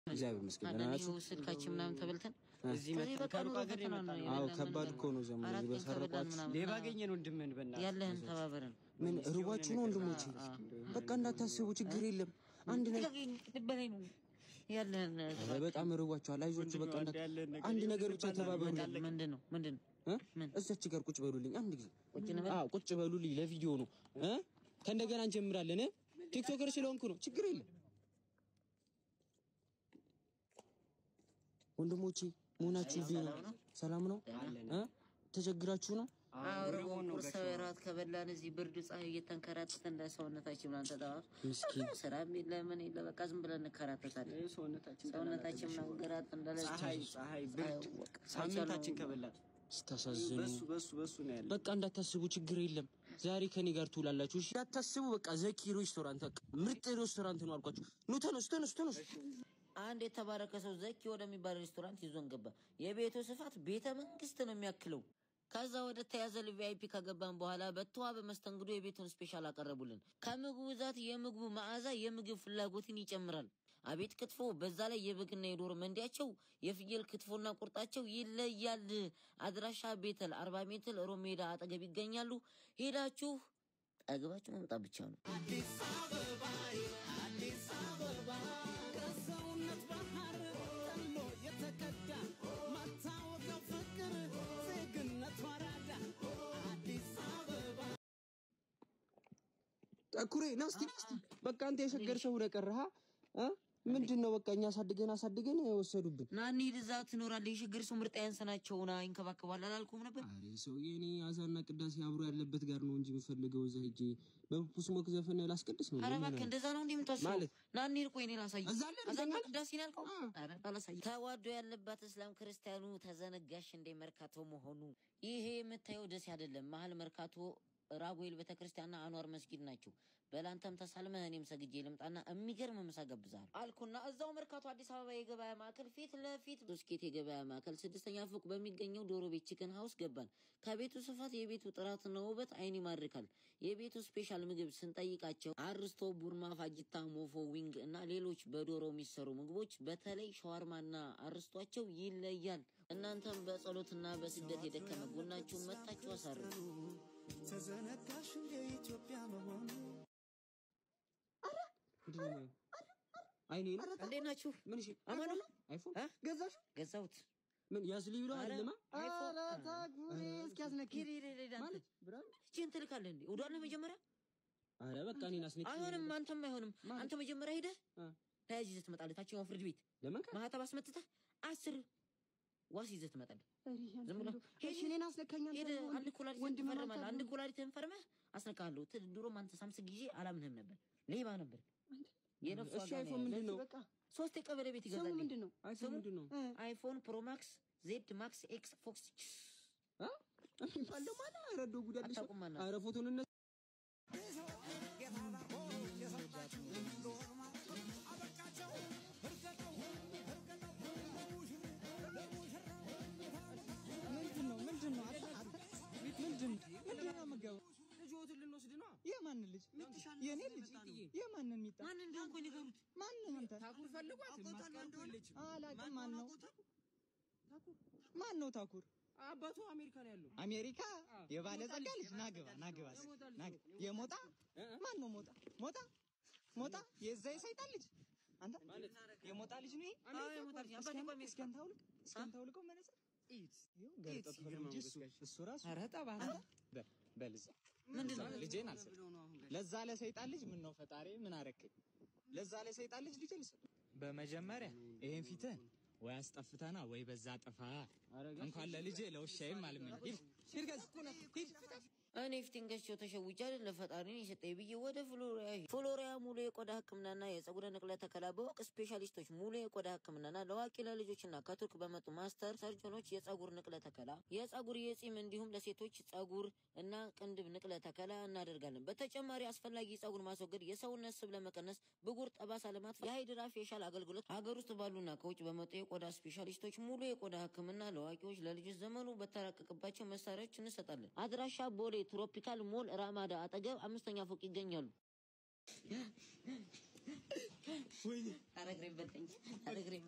እግዚአብሔር ይመስገን ደህና ናችሁ? ይኸው ስልካችን ምናምን ተበልተን እዚህ ከዚህ መጥተን በቃ ከሩቅ ኑሮ ሀገር ፈተና የመጣ ነው። ነው። አዎ የበላን ከባድ ምን እኮ ነው ዘመኑ አራት ቀን በሰረቋት ከበላን ምናምን ሌባ ምናምን። አገኘን ወንድምህን በእናትህ ያለህን ተባበረን። ምን ርቧችሁ ነው ወንድሞቼ? በቃ እንዳታስቡ ችግር የለም። አንድ ነገር በላይ ነው ያለህን ኧረ በጣም ርቧችኋል። አይዟችሁ በቃ እንዳ- ያለህን ነገር አንድ ነገር ብቻ ተባበሩ። ምንድን ነው ምንድን ነው እ? ምን? እዛች ጋር ቁጭ በሉልኝ አንድ ጊዜ ቁጭ እንበል? አዎ ቁጭ በሉልኝ ለቪዲዮ ነው እ ከእንደገና እንጀምራለን እ ቲክቶከር ስለሆንኩ ነው ችግር የለም ወንድሞቼ መሆናችሁ እዚህ ነው ሰላም ነው እ ተቸግራችሁ ነው አውረው ቁርስ እራት ከበላን እዚህ ብርድ ፀሐይ እየተንከራተተ እንደ ሰውነታችን ምናምን ተጠዋት ምስኪን ስራ የለ ምን የለ በቃ ዝም ብለን እንከራተታለን። ሰውነታችን ሰውነታችን መንገራት እንዳለ ፀሐይ ፀሐይ ብርድ ሳምንታችን ከበላት ስታሳዝኑ በሱ በሱ በሱ ነው ያለ በቃ እንዳታስቡ ችግር የለም ዛሬ ከኔ ጋር ትውላላችሁ እሺ እንዳታስቡ በቃ ዘኪ ሬስቶራንት በቃ ምርጥ ሬስቶራንት ነው አልኳችሁ ኑ ተነሱ ተነሱ ተነሱ አንድ የተባረከ ሰው ዘኪ ወደሚባል ሬስቶራንት ይዞን ገባ። የቤቱ ስፋት ቤተ መንግስት ነው የሚያክለው። ከዛ ወደ ተያዘ ቪአይፒ ከገባን በኋላ በተዋበ መስተንግዶ የቤቱን ስፔሻል አቀረቡልን። ከምግቡ ብዛት የምግቡ መዓዛ የምግብ ፍላጎትን ይጨምራል። አቤት ክትፎ! በዛ ላይ የበግና የዶሮ መንዲያቸው፣ የፍየል ክትፎና ቁርጣቸው ይለያል። አድራሻ ቤተል አርባ ሜትር ሮም ሜዳ አጠገብ ይገኛሉ። ሄዳችሁ ጠግባችሁ መምጣት ብቻ ነው። ከሰውነት ባህር ጠሎ የተቀዳ ማታወቀው ፍቅር ዜግነት ወራዳ አዲስ አበባ ጠኩሬ ና እስቲ ና እስቲ በቃ አንተ የሸገር ሰው ሆነህ ቀረህ አ ምንድን ነው በቃ እኛ አሳድገን አሳድገን ወሰዱብን ና እንሂድ፣ እዛ ትኖራለህ። የሸገር ሰው ምርጥ ያንስ ናቸው ና ይንከባከባል አላልኩም ነበር? አሬ ሰውዬ እኔ አዛና ቅዳሴ አብሮ ያለበት ጋር ነው እንጂ የምፈልገው እዛ ሄጄ በፑስሞክ ዘፈን ላስቀድስ ነው ኧረ እባክህ እንደዛ ነው እንዴ የምታስበው? ማለት? ና እንሂድ፣ ቆይ እኔ ላሳይህ። እዛ አለ እንዴ? አዛና ቅዳሴ ነው ያልከው? ኧረ አላሳይህ። ተዋዶ ያለባት እስላም ክርስቲያኑ ተዘነጋሽ እንደ መርካቶ መሆኑ። ይሄ የምታየው ደስ አይደለም። መሀል መርካቶ ራጉኤል ቤተክርስቲያንና አንዋር መስጊድ ናቸው። በላንተም ተሳልመህ እኔም ሰግጄ ልምጣና የሚገርም ምሳ ጋብዝሃለሁ አልኩና እዛው መርካቶ አዲስ አበባ የገበያ ማዕከል ፊት ለፊት ዶስኬት የገበያ ማዕከል ስድስተኛ ፎቅ በሚገኘው ዶሮ ቤት ቺክን ሀውስ ገባን። ከቤቱ ስፋት የቤቱ ጥራትና ውበት አይን ይማርካል። የቤቱ ስፔሻል ምግብ ስንጠይቃቸው አርስቶ፣ ቡርማ፣ ፋጂታ፣ ሞፎ፣ ዊንግ እና ሌሎች በዶሮ የሚሰሩ ምግቦች በተለይ ሸዋርማና አርስቷቸው ይለያል። እናንተም በጸሎትና በስደት የደከመ ጎናችሁን መጣችሁ አሳርፉ። ተዘነጋሽ እንደ ኢትዮጵያ መሆኑ አይኔ ነው እንዴት ናችሁ? ምን እሺ አማኑ ነው? አይፎን እ? ገዛሽ ገዛሁት። ምን ያስልዩ ነው አይደለማ አይፎን እስኪያስነኪ ሂድ ሂድ ሂድ አንተ። ማለት ብራንድ እቺን ትልካለህ እንዴ? ወዷለ መጀመሪያ አረ በቃ እኔን አስነኪ አይሆንም፣ አንተም አይሆንም። አንተ መጀመሪያ ሄደህ አ፣ ተያዥ ይዘህ ትመጣለህ። ታችኛው ፍርድ ቤት ለምን ካ ማህተብ አስመትተህ አስር ዋስ ይዘህ ትመጣለህ። ዝም ብሎ እሺ እኔን አስነካኛል። ሄደህ አንድ ኩላሊት ወንድም ትፈርማለህ። ማታ አንድ ኩላሊትህን ፈርመህ አስነካለሁ። ት- ድሮም አንተ ሳምስግ ጊዜ አላምንህም ነበር፣ ሌባ ነበር። የነፍሱ እሺ ዋጋ ነው አይፎን ያለው። ምንድን ነው በቃ ሶስት የቀበሌ ቤት ስሙ ይገዛልኝ። ምንድን ነው? አይፎን ምንድን ነው አይፎን ፕሮ ማክስ ዜድ ማክስ ኤክስ ፎክስ አ ባለው ማለ አረዶ ጉዳልሽ አታውቁም ማለት ነው። አረ ፎቶን እነ ምንድን ነው ምንድን ነው አታ- አታ- ምንድን ነው ምንድን ነው የምትገባው? ልጅዎትን ልንወስድ ነው የማን ልጅ የኔ ልጅ የማንን ሚጣ ማን እንደሆንኩ ንገሩት። ማን ነው አንተ ታኩር ፈልጓት ማስቀርቶ የለችም አላውቅም ማን ነው ማን ነው ታኩር አባቱ አሜሪካ ነው ያለው አሜሪካ የባለጸጋ ልጅ ናግባ ናግባ ናግባ የሞጣ ማን ነው ሞጣ ሞጣ ሞጣ የዛ የሰይጣን ልጅ አንተ የሞጣ ልጅ ነው ይሄ? አዎ የሞጣ ልጅ አባቴ እኮ አሜሪካ እስኪ አንተ አውልቅ እስኪ አንተ አውልቀው መነጽር ይኸው ገርጠት ብሎ እንጂ እሱ እሱ ራሱ ኧረ ጠባ በል በል እዛ ምንድን ነው? ልጄን አልሰጥም ለዛ ለሰይጣን ልጅ ምን ነው ፈጣሪ ምን አረከኝ ለዛ ለሰይጣን ልጅ ልጅ አልሰጥም በመጀመሪያ ይሄን ፊትህን ወይ አስጠፍተና ወይ በዛ ጥፋ እንኳን ለልጄ ለውሻዬም አልመኝ ሂድ ሂድ ገዝ ሂድ እኔ ፊቴን ገዝቼው ተሸውጄ አይደል ለፈጣሪ ነው የሰጠኝ ብዬ ወደ ፍሎሪያ ሄድኩ። ፍሎሪያ ሙሉ የቆዳ ሕክምናና የጸጉር ንቅለ ተከላ በወቅ ስፔሻሊስቶች ሙሉ የቆዳ ሕክምናና ለአዋቂ ለልጆችና ከቱርክ በመጡ ማስተር ሰርጀኖች የጸጉር ንቅለ ተከላ፣ የጸጉር የጺም እንዲሁም ለሴቶች ጸጉር እና ቅንድብ ንቅለ ተከላ እናደርጋለን። በተጨማሪ አስፈላጊ ጸጉር ማስወገድ፣ የሰውነት ስብ ለመቀነስ፣ ብጉር፣ ጠባሳ ልማት፣ የሃይድራ ፌሻል አገልግሎት ሀገር ውስጥ ባሉና ከውጭ በመጡ የቆዳ ስፔሻሊስቶች ሙሉ የቆዳ ሕክምና ለአዋቂዎች ለልጆች ዘመኑ በተራቀቀባቸው መሳሪያዎች እንሰጣለን። አድራሻ ቦሌ ትሮፒካል ሞል ራማዳ አጠገብ አምስተኛ ፎቅ ይገኛሉ። ኧረ እግሬን በለኝ ኧረ እግሬን